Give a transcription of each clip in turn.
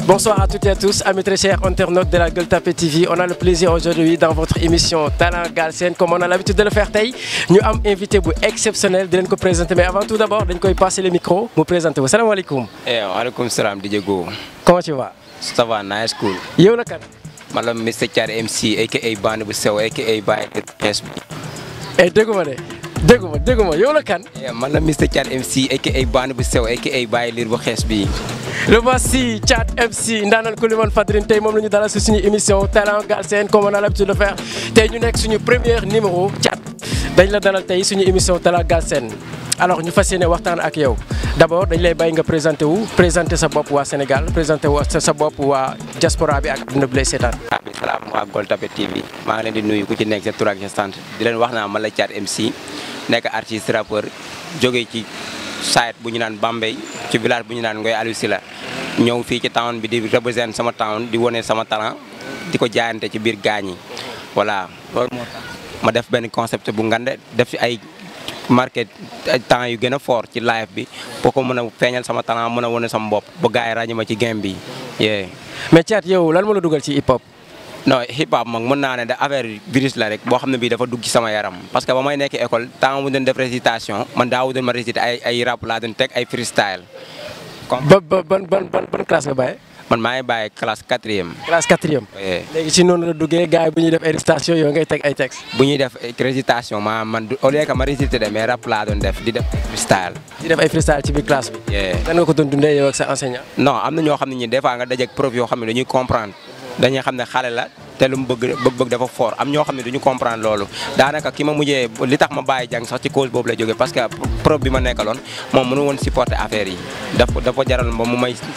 Bonsoir à toutes et à tous, amis très chers internautes de la Gueule Tapée TV. On a le plaisir aujourd'hui dans votre émission Talent Galsen, comme on a l'habitude de le faire tey ñu am invité bu exceptionnel di leen ko présenter mais avant tout d'abord dañ koy passer le micro mu présenter wu salaamaaleykum. Eh, waaleykum salaam DJ Go. comment tu vas. Ça va, nice cool. yow la kan. Man la Mr Thiar MC aka Band bu sew aka Baye Xees bi. eh dégguma de dégguma dégguma yow la kan. Eh, Man la Mr Thiar MC aka Band bu sew aka Baye Liir bu xees bi. le voici Thiat MC ndaanaan ku liman Fadrine tey moom la ñu dalal si suñu émission Talent Galsen comme on a l'habitude de le faire tey ñu nekk suñu premier numéro Thiat dañ la dalal tey suñu émission Talent Galsen alors ñu fas yéene waxtaan ak yow d'abord dañ lay bàyyi nga présenté wu présenté sa bopp waa Sénégal présenté wu sa bopp waa diaspora bi ak àdduna bi lay seetaan. ah bi salaam waa Gueule Tapée TV maa ngi leen di nuyu ku ci nekk sa tur ak sa sant di leen wax naa man la Thiat MC nekk artiste rappeur jógee ci site bu ñu naan Bambey ci village bu ñu naan Ngoy Aliou Sylla ñëw fii ci town bi di représenter sama town di wane sama talent di ko jaayante ci biir gaañ yi voilà loolu moo tax ma def benn concept bu ngande def ci ay marqué ay temps yu gën a fort ci live bi pour ko mën a feeñal sama talent mën a wane sama bopp ba gars yi ràññee ma ci game bi yee mais Thiat yow lan moo la dugal ci hip hop. non hip hop moom mën naa ne da affaire virus la rek boo xam ne bii dafa dugg ci sama yaram parce que ba may nekk école temps mu doon def récitation man daawu doon ma réciter ay ay rap laa doon teg ay freestyle comme ba ba ban ban ban ban classe nga bàyyee. man maa ngi bàyyi classe quatrième classe quatrième. Eh, léegi ci noonu la duggee gars yi bu ñuy def ay récitation yow ngay teg ay textes. bu ñuy def récitation ma man du- au lieu que ma réciter de mais rap laa doon def di def freestyle di def ay freestyle ci biir classe bi. Yeah. nan nga ko doon dundee yow ak sa enseignant. non am na ñoo xam ne ñi des fois nga dajeek prof yoo xam ne dañuy comprendre dañuy xam ne xale la te lu mu bëgg bëgg-bëgg dafa fort am ñoo xam ne duñu comprendre loolu daanaka ki ma mujjee li tax ma bàyyi jàng sax ci cause boobu la jógee parce que prof bi ma nekkaloon moom mënu woon supporter affaire yi daf dafa jaral ba mu may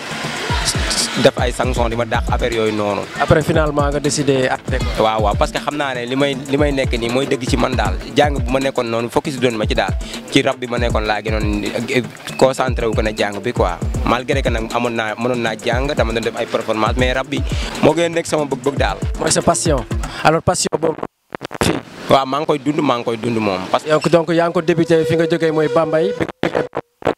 def ay sanction di ma dàq affaire yooyu noonu après finalement nga décidé arrêté ko. waaw waaw parce que xam naa ne li may li may nekk nii mooy dëgg ci man daal jàng bu ma nekkoon noonu focus doon ma ci daal ci rap bi ma nekkoon laa gënoon concentré wu ko ne jàng bi quoi malgré que nag amoon naa mënoon naa jàng dama doon def ay performance mais rap bi moo gën a nekk sama bëgg-bëgg daal mooy sa passion alors passion boobu fii waaw maa ngi koy dund maa ngi koy dund moom parce que donc donc yaa ngi ko débuté fi nga jógee mooy Bambey bi nga jógee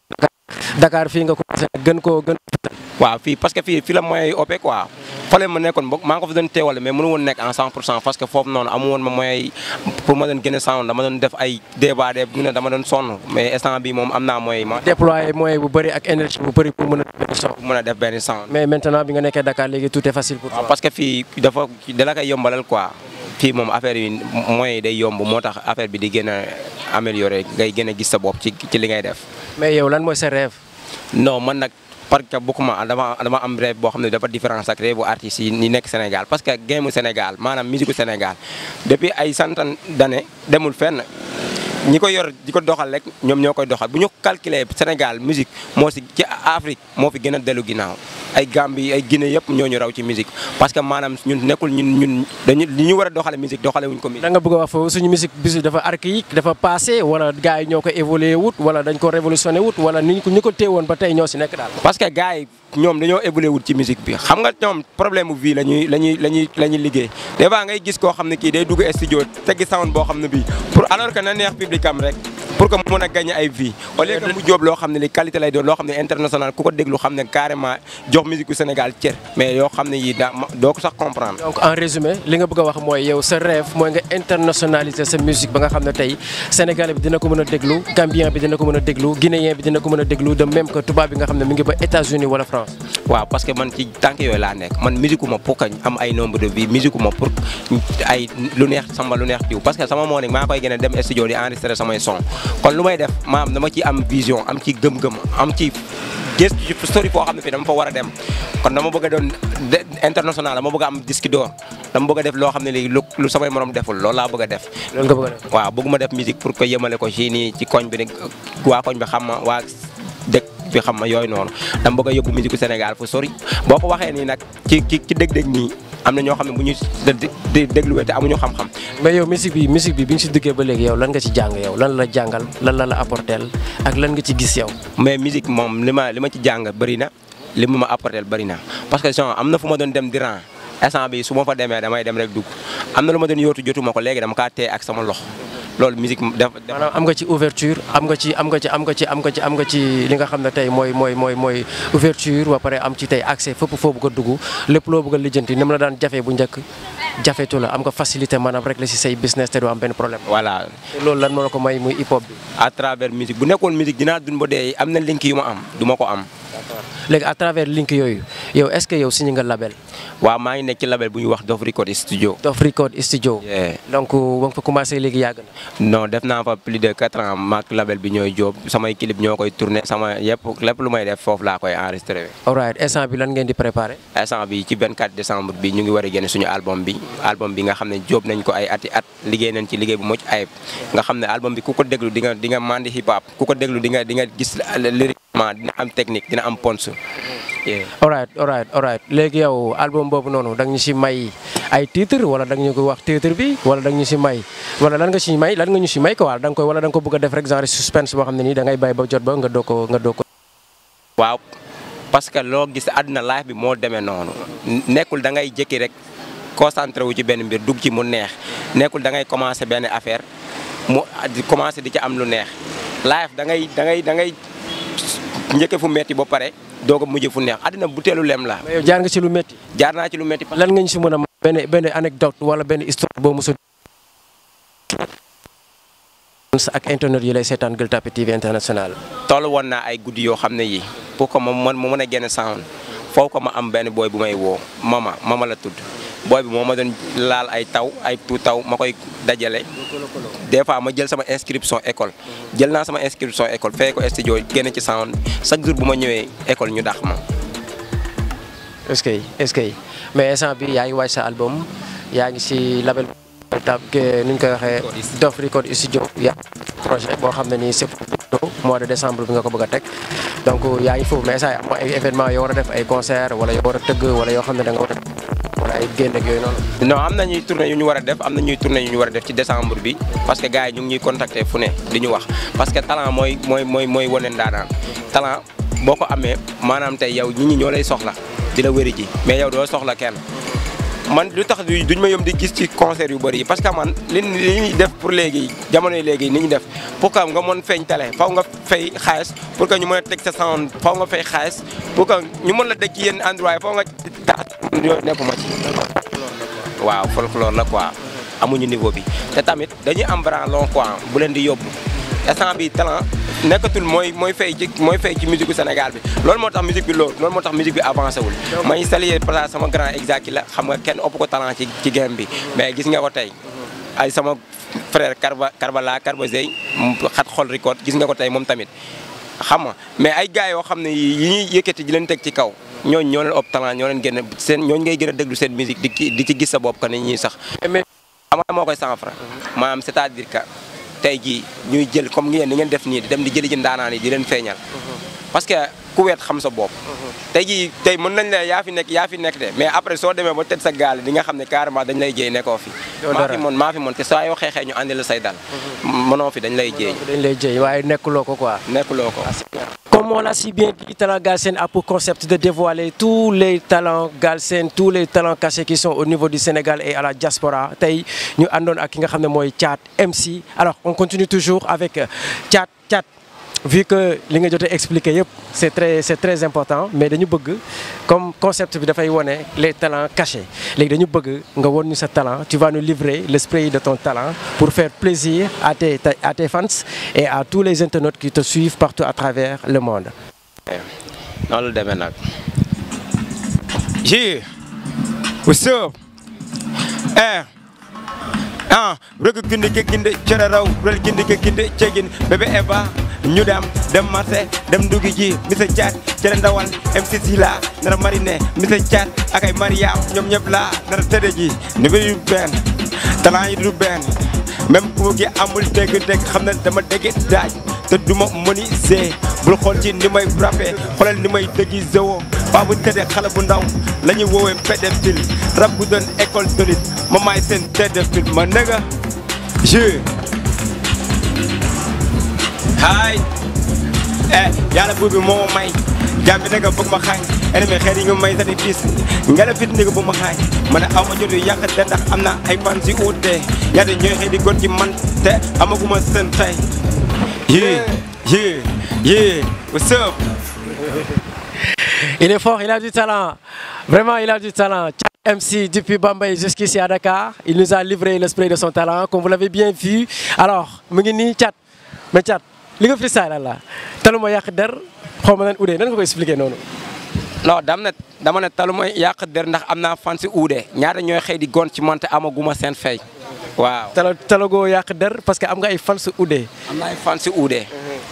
Dakar fii nga commencé gën koo gën waaw fii parce que fii fii la moyen yi opé quoi fale ma nekkoon boog maa ngi ko fa doon teewale mais mënu woon nekk en 100 pour cent parce que foofu noonu amu woon ma moyen yi pour ma doon gën a sound dama doon def ay débat de ne dama doon sonn mais instant bi moom am naa moyen yi ma déployer moyen bu bëri ak énergie bu bëri pour mën a def son mën a def benn sound mais maintenant bi nga nekkee Dakar léegi tout est facile pour waaw toi. parce que fii dafa dala koy yombalal quoi fii moom affaire yi moyens yi day yomb moo tax affaire bi di gën a amélioré ngay gën a gis sa bopp ci ci li ngay def. mais yow lan mooy sa rêve. non man nag parce que bokkuma dama dama am rêve boo xam ne dafa différence ak rêve bu artistes yi ni nekk Sénégal parce que game mu Sénégal maanaam musique Sénégal depuis ay centaine d'années demul fenn. ñi ko yor di ko doxal rek ñoom ñoo koy doxal bu ñu calculer Sénégal musique moo si ci Afrique moo fi gën a dellu ginnaaw ay Gambie ay Guinée yëpp ñoo ñu raw ci musique parce que maanaam ñun nekkul ñun ñun dañu li ñu war a doxale musique doxale wuñ ko musique da nga bëgg a wax foofu suñu musique bisu dafa archaïque dafa passé wala gars yi ñoo ko évolué wut wala dañ ko révolutionné wut wala ni ñu ko ni ko téewoon ba tey ñoo si nekk daal. parce que gars yi ñoom dañoo évolué wut ci musique bi xam nga ñoom problème mu vie la ñuy la ñuy la ñuy la ñuy liggéey des fois ngay gis koo xam ne kii day dugg studio teggi sound boo xam ne bii pour alors que na neex public am rek pour que mu mën a gagner ay vie au lieu que mu jóob loo xam ne li qualité lay doon loo xam ne international ku ko déglu xam ne carrément jox musique gu Sénégal cër mais yoo xam ne yii daa doo ko sax comprendre donc en résumé li nga bëgg a wax mooy yow sa rêve mooy nga internationaliser sa musique ba nga xam ne tey sénégalais bi dina ko mën a déglu gambien bi dina ko mën a déglu guinéen bi dina ko mën a déglu de même que tubaab bi nga xam ne mi ngi ba États-Unis wala France. waaw parce que man ci tànk yooyu laa nekk man musique ma pour que am ay nombre de vie musique ma pour ay lu neex sama lu neex diw parce que sama moo nekk maa koy gën a dem studio di enregistrer samay son kon lu may def maam dama ci am vision am ci gëm-gëm am ci gëstu ci story foo xam ne fii dama fa war a dem kon dama bëgg a doon international dama bëgg a am disque d'or dama bëgg a def loo xam ne léegi lu lu samay morom deful loolu laa bëgg a def loolu nga bëgg a def. waaw bëgguma def musique pour que yemale ko ci nii ci koñ bi ne waa koñ bi xam ma waa dëkk bi xam ma yooyu noonu dama bëgg a yóbbu musique Sénégal fu sori boo ko waxee nii nag ci ci ci dëgg-dëgg nii am na ñoo xam ne bu ñu di dégluwee te amuñu xam-xam mais yow musique bi musique bi bi nga si duggee ba léegi yow lan nga ci jàng yow lan la jàngal lan la la apporteel ak lan nga ci gis yow. mais musique moom li ma li ma ci jàng bëri na li mu ma apporter bëri na parce que genre am na fu ma doon dem di ran instant bi su ma fa demee damay dem rek dugg am na lu ma doon yóotu jotuma ko léegi dama kaa téye ak sama loxo loolu musique def maanaam am nga ci ouverture am nga ci am nga ci am nga ci am nga ci am nga ci li nga xam ne tey mooy mooy mooy mooy ouverture ba pare am ci tey accès fépp foo bëgg a dugg lépp loo bëgg a lijjanti ni mu la daan jafe bu njëkk jafetu la am nga facilité maanaam rek la si say business te du am benn problème. voilà te loolu lan moo la ko may muy hip hop bi. à travers musique bu nekkoon musique dinaa dund ba dee am na link yu ma am du ma ko am léegi à travers link yooyu yow est-ce que yow signé nga label. waaw maa ngi nekk ci label bu ñuy wax Dof Record Studio Dof Record Studio. Yeah. donc ba nga fa commencé léegi yàgg na. non def naa fa plus de quatre ans maak label bi ñooy jóob samay clip ñoo koy tourné sama yëpp lépp lu may def foofu laa koy enregistré alright instant bi lan ngeen di préparé. instant bi ci 24 décembre bi ñu ngi war a génne suñu album bi album bi nga xam ne jóob nañ ko ay ati at liggéey nañ ci liggéey bu mucc ayib nga xam ne album bi ku ko déglu di nga di nga mandi hip hop ku ko déglu di nga di nga gis lyriquement dina am technique dina am ponce Yeah. alright alright alright léegi yow album boobu noonu da nga ñu si may ay titre wala da nga ñu ko wax titre bi wala da nga ñu si may wala lan nga si may lan nga ñu si may ko wala da nga koy wala da nga ko bëgg a def rek genre suspense boo xam ne nii da ngay bàyyi ba jot ba nga doo ko nga doo ko. waaw parce que loo gis àdduna life bi moo demee noonu nekkul da ngay jékki rek concentré wu ci benn mbir dugg ci mu neex nekkul da ngay commencé benn affaire mu di commencé di ci am lu neex life da ngay da ngay da ngay njëkke fu metti ba pare doo ko mujj fu neex àddina buteelu lem la mais yow jaar nga ci lu métti jaar naa ci lu metti lan nga ñu si mën a may benn benn anecdote wala benn histoire boo mos a ak internet yi lay seetaan Gueule Tapée TV international. toll woon naa ay guddi yoo xam ne yi pour que ma mën ma mën a génne sound foofu ko ma am benn booy bu may woo mama mama la tudd booy bi moo ma doon laal ay taw ay tu taw ma koy dajale des fois ma jël sama inscription école jël naa sama inscription école fay ko studio génne ci sound chaque jour bu ma ñëwee école ñu dax ma est-ce que est-ce que mais instant bi yaa ngi waaj sa album yaa ngi si label tab nu ñu koy waxee Dof Record Studio yaa projet boo xam ne nii c'est mois de décembre bi nga ko bëgg a teg donc yaa ngi foofu mais instant am ay événement yoo war a def ay concert wala yoo war a tëgg wala yoo xam ne da nga war a wala ay génn ak yooyu noonu non am na ñuy tournée yu ñu war a def am na ñuy tournée yu ñu war a def ci décembre bi parce que gars yi ñu ngi ñuy contacter fu ne di ñu wax parce que talent mooy mooy mooy mooy wane ndaanaan talent boo ko amee maanaam tey yow nit ñi ñoo lay soxla di la wéri ji mais yow doo soxla kenn man lu tax duñ ma yom di gis ci concert yu bëri yi parce que man li li ñuy def pour léegi jamono yi léegi ni ñu def pour que nga mën feeñ télé faw nga fay xaalis pour que ñu mën a teg sa sound faw nga fay xaalis pour que ñu mën la teg ci yenn endroit yi faw nga tax yooyu nekkuma ci waaw folklore la quoi amuñu niveau bi te tamit dañuy am bras long quoi bu leen di yóbbu instant bi talent nekkatul mooy mooy fay ci mooy fay ci musique Sénégal bi loolu moo tax musique bi loolu loolu moo tax musique bi avancé wul may saluer par sama grand exact la xam nga kenn ëpp ko talent ci ci game bi mais gis nga ko tey ay sama frère Karba Karbala Karba Zey xat xol record gis nga ko tey moom tamit xam nga mais ay gars yoo xam ne yi ñuy yëkkati di leen teg ci kaw ñooñ ñoo leen ëpp talent ñoo leen gën a seen ñooñu ngay gën a déglu seen musique di di ci gis sa bopp que ni ñuy sax mais xam nga moo koy cent franc maanaam c'est-à-dire que tey jii ñuy jël comme ngeen ni ngeen def nii di dem di jëli ji ndaanaan yi di leen feeñal parce que ku weet xam sa bopp tey jii tey mën nañ la yaa fi nekk yaa fi nekk de mais après soo demee ba tëj sa gaal di nga xam ne carrément dañ lay jéey nekkoo fi maa fi moon maa fi moon te saa yoo xeexee ñu àndi la say dal mënoo fi dañ lay jéey dañ lay jéey waaye nekkuloo ko quoi nekkuloo ko Comme on l'a si bien dit, Talent Galsen a pour concept de dévoiler tous les talents Galsen, tous les talents cachés qui sont au niveau du Sénégal et à la diaspora. Tay ñu andon ak ki nga xamné moy Thiat MC. Alors, on continue toujours avec Thiat Thiat. Vu que li nga jotté expliquer yépp, c'est très c'est très important, mais dañu bëgg comme concept bi da fay woné les talents cachés. Légui dañu bëgg nga won ñu sa talent, tu vas nous livrer l'esprit de ton talent pour faire plaisir à tes à tes fans et à tous les internautes qui te suivent partout à travers le monde. noonu la demee nag. Yeah. What's up? Eh. Ah, rëgg gindi ke gindi cere raw rël gindi ke gindi cegin bébé Eva ñu dem dem marché dem ndugi ji Mr Thiat cere ndawal MC Sila nara mariné Mr Thiat ak ay Mariam ñoom ñëpp laa nara tëdde ji ni du benn talent yi du benn même ku gi amul dégg-dégg xam na dama dégg daaj te duma mëni see bul xool ci ni may rappé xoolal ni may dëggi zéwo paa bu tëddee xale bu ndaw la ñuy woowee pédophile rab bu doon école solide ma maay seen pédophile ma nëga je haay eh yàlla buur bi moo may jaam bi nekk bëgg ma xaañ ennemi xeet yi nga may sacrifice ngela fit ni bu ma xaañ ma ne aw ma jotu yàq te ndax am na ay fan si uute ñaata ñooy xëy di gon ci man te amaguma seen tey yeah yeah yeah what's up Il est fort, il a du talent. Vraiment, il a du talent. Tchad MC depuis Bambay jusqu'ici à Dakar, il nous a livré le spray de son talent, comme vous l'avez bien vu. Alors, mu ngi nii Tchad mais Tchad li nga freestyle la taluma yàq der xaw ma nan udee nan nga ko expliquer noonu. non dam ne dama ne talu mooy yàq der ndax am naa fan si uude ñaata ñooy xëy di gon ci man te amaguma seen fay waaw tala talagoo yàq der parce que am nga ay fan su udee. am naa ay fan si uude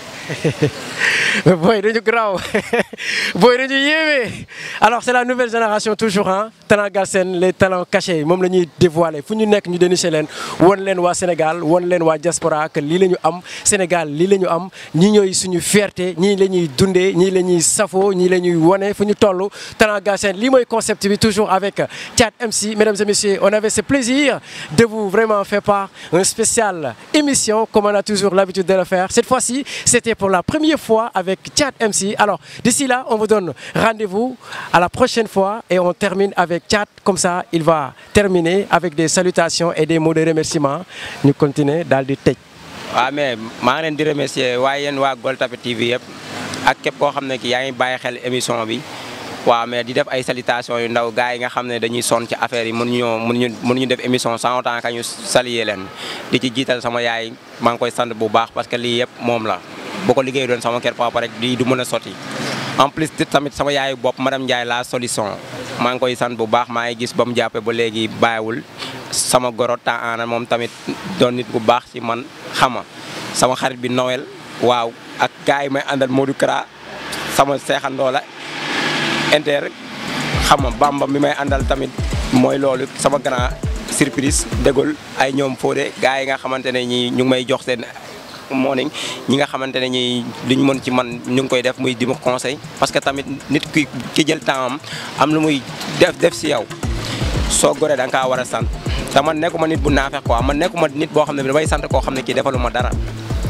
booy dañu graw booy dañu yéeme alors c'est la nouvelle génération toujours ah talent Galsen les talents cachés moom la ñuy dévoiler fu ñu nekk ñu dénicher leen won leen waa Sénégal won leen waa diaspora que lii la ñu am Sénégal lii la ñu am ñii ñooy suñu fierté ñii la ñuy dundee ñii la ñuy safoo ñii la ñuy wone fu ñu toll talent Galsen lii mooy concept bi toujours avec Tchad MC mesdames et messieurs on avait ce plaisir de vous vraiment faire part un spécial émission comme on a toujours l'habitude de le faire cette fois-ci c'était pour la première fois avec Tchad MC. Alors, d'ici là, on vous donne rendez-vous à la prochaine fois et on termine avec Tchad. Comme ça, il va terminer avec des salutations et des mots de remerciement. Nous continuons dans le tech. waaw mais maa ngi leen di remercier waaye yéen waa Gueule Tapée TV yëpp ak képp koo xam ne ki yaa ngi bàyyi xel émission bi waaw mais di def ay salutations yu ndaw gars yi nga xam ne dañuy sonn ci affaire yi mënuñoo mënuñu mënuñu def émission sans autant que ñu saluer leen di ci jiital sama yaay maa ngi koy sant bu baax parce que lii yëpp moom la boo ko liggéey doon sama kër papa rek di du mën a sotti en plus tamit sama yaayu bopp madame Ndiaye la solution maa ngi koy sant bu baax maa ngi gis ba mu jàppee ba léegi bàyyiwul sama goro temps ana moom tamit doon nit bu baax ci man xama sama xarit bi Noël waaw ak gars yi may àndal Modou Kara sama seexandoo la inter xama Bamba mi may àndal tamit mooy loolu sama grand surprise dégul ay ñoom Fodé gars yi nga xamante ne ñi ñu ngi may jox seen morning ñi nga xamante ne ñi luñ mën ci man ñu ngi koy def muy di ma conseil parce que tamit nit ki ki jël temps am am lu muy def def si yow soo goree da nga kaa war a sant te man nekkuma nit bu naafeq quoi man nekkuma nit boo xam ne bi damay sant koo xam ne kii defalu ma dara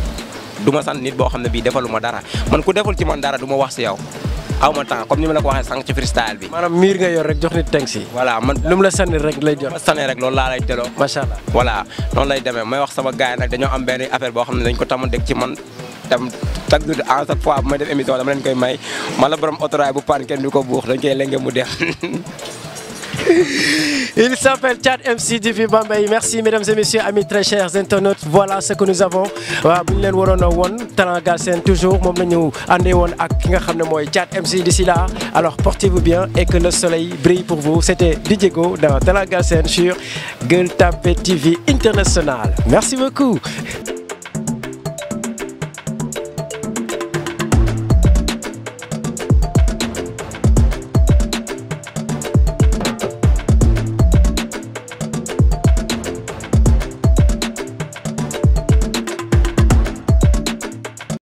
du ma sant nit boo xam ne bii defalu ma dara man ku deful ci man dara du ma wax si yow aw ma temps comme ni ma la ko waxee sànq ci freestyle bi maanaam miir nga yor rek jox nit teng si. voilà man lu mu la sànni rek lay jot. ma sanee rek loolu laa lay teloo macha allah. voilà noonu lay demee may wax sama gars yi nag dañoo am benn affaire boo xam ne dañ ko tama dégg ci man tam chaque jour en chaque fois bu may def émission dama leen koy may man la borom autorail bu paan kenn du ko buux dañ koy lenge mu def Il s'appelle Tchad MC depuis Bambay. Merci mesdames et messieurs, amis très chers internautes. Voilà ce que nous avons. waaw bu ñu leen waroon a woon talent Galsen toujours moom la ñu àndee woon ak ki nga xam ne mooy Tchad MC d'ici là. Alors portez-vous bien et que le soleil brille pour vous. C'était DJ Go dans talent Galsen sur Gueule Tapée TV International. Merci beaucoup.